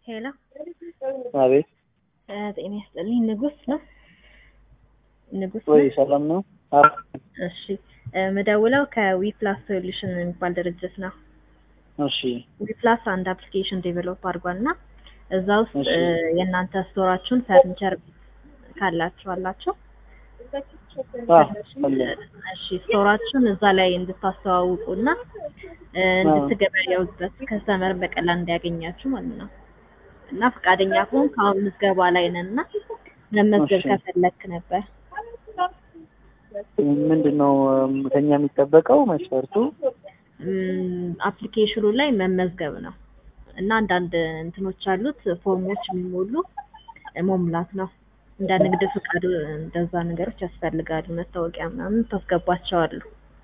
ሄሎ አቤት ጤና ይስጥልኝ። ንጉስ ነው ንጉስ ወይ ነው? ሰላም ነው? አዎ እሺ ምደውለው ከዊፕላስ ሶሉሽን የሚባል ድርጅት ነው። እሺ ዊፕላስ አንድ አፕሊኬሽን ዴቨሎፕ አድርጓል እና እዛ ውስጥ እሺ። እ፣ የእናንተ ስቶራችሁን ፈርኒቸር ካላችሁ አላችሁ አ አለ እሺ ስቶራችሁን እዛ ላይ እንድታስተዋውቁ እና እ፣ እንድትገበያዩበት ከስተመር በቀላል እንዲያገኛችሁ ማለት ነው። እና ፈቃደኛ ከሆን ከአሁን ምዝገባ ላይ ነን እና መመዝገብ እሺ። ከፈለክ ነበር። ምንድን ነው እም፣ ከኛ የሚጠበቀው መስፈርቱ? ም፣ አፕሊኬሽኑ ላይ መመዝገብ ነው እና አንዳንድ እንትኖች አሉት ፎርሞች የሚሞሉ መሙላት ነው። እንደ ንግድ ፍቃድ እንደዛ ነገሮች ያስፈልጋሉ። መታወቂያ ምናምን ታስገባቸዋሉ።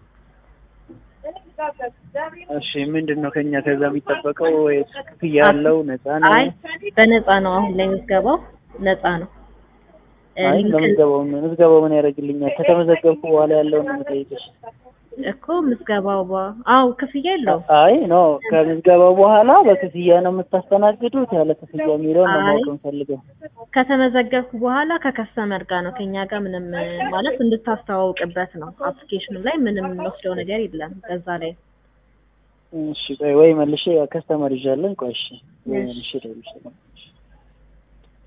እሺ ምንድን ነው ከኛ ከዛ የሚጠበቀው? ወይስ ክፍያ ያለው ነፃ ነው? አይ በነፃ ነው። አሁን ላይ ምዝገባው ነፃ ነው። እ፣ አይ ሊንክ ለምዝገባው ምን ምዝገባው ምን ያደርግልኛል? ከተመዘገብኩ በኋላ ያለውን ነው የምጠይቅሽ። እኮ ምዝገባው በ አው ክፍያ የለውም። አይ ኖ ከምዝገባው በኋላ በክፍያ ነው የምታስተናግዱት? ያለ ክፍያ የሚለውን ነው አይ ማወቅ የምፈልገው። ከተመዘገብኩ በኋላ ከከስተመር ጋር ነው ከኛ ጋር ምንም እ፣ ማለት እንድታስተዋውቅበት ነው። አፕሊኬሽኑ ላይ ምንም የምንወስደው ነገር የለም። በዛ ላይ እሺ ቆይ ወይ መልሼ ከስተመር ይዣለን። ቆይ እሺ ወይ መልሼ እደውልልሻለሁ።